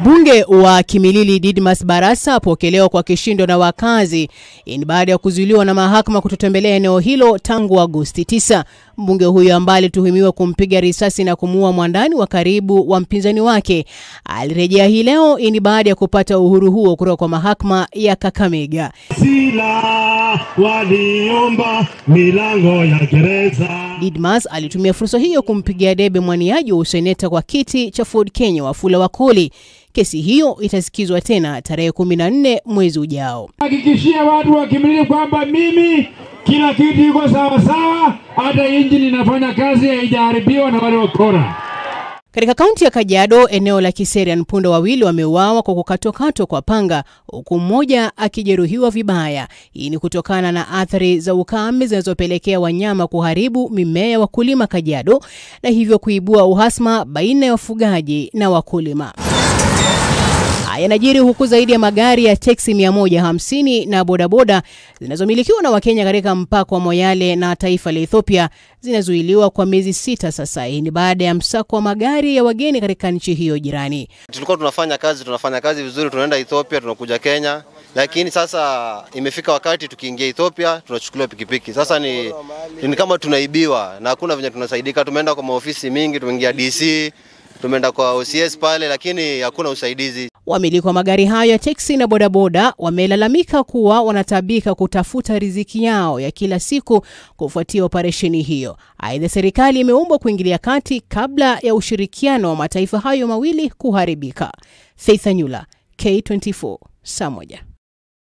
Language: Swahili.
Mbunge wa Kimilili Didmas Barasa apokelewa kwa kishindo na wakazi. Hii ni baada ya kuzuiliwa na mahakama kutotembelea eneo hilo tangu Agosti 9. Mbunge huyo ambaye alituhumiwa kumpiga risasi na kumuua mwandani wa karibu wa mpinzani wake alirejea hii leo. Hii ni baada ya kupata uhuru huo kutoka kwa mahakama ya Kakamega. Sila waliomba milango ya gereza. Didmas alitumia fursa hiyo kumpigia debe mwaniaji wa useneta kwa kiti cha Ford Kenya Wafula Wakoli. Kesi hiyo itasikizwa tena tarehe 14 mwezi ujao. Hakikishia watu wa Kimilili kwamba mimi kila kitu iko sawa sawa, hata injini inafanya kazi, haijaharibiwa na wale wakora. Katika kaunti ya Kajiado, eneo la Kiserian, punda wawili wameuawa kwa kukatwakatwa kwa panga, huku mmoja akijeruhiwa vibaya. Hii ni kutokana na athari za ukame zinazopelekea wanyama kuharibu mimea ya wakulima Kajiado, na hivyo kuibua uhasama baina ya wafugaji na wakulima. Haya yanajiri huku zaidi ya magari ya teksi 150 na bodaboda zinazomilikiwa na Wakenya katika mpaka wa Moyale na taifa la Ethiopia zinazuiliwa kwa miezi sita sasa. Hii ni baada ya msako wa magari ya wageni katika nchi hiyo jirani. Tulikuwa tunafanya kazi tunafanya kazi vizuri, tunaenda Ethiopia, tunakuja Kenya, lakini sasa imefika wakati tukiingia Ethiopia tunachukuliwa pikipiki. Sasa ni, ni kama tunaibiwa na hakuna venye tunasaidika. Tumeenda kwa maofisi mingi, tumeingia DC, tumeenda kwa OCS pale, lakini hakuna usaidizi. Wamiliki wa magari hayo ya teksi na bodaboda wamelalamika kuwa wanatabika kutafuta riziki yao ya kila siku kufuatia operesheni hiyo. Aidha, serikali imeombwa kuingilia kati kabla ya ushirikiano wa mataifa hayo mawili kuharibika. Faith Anyula, K24, saa moja.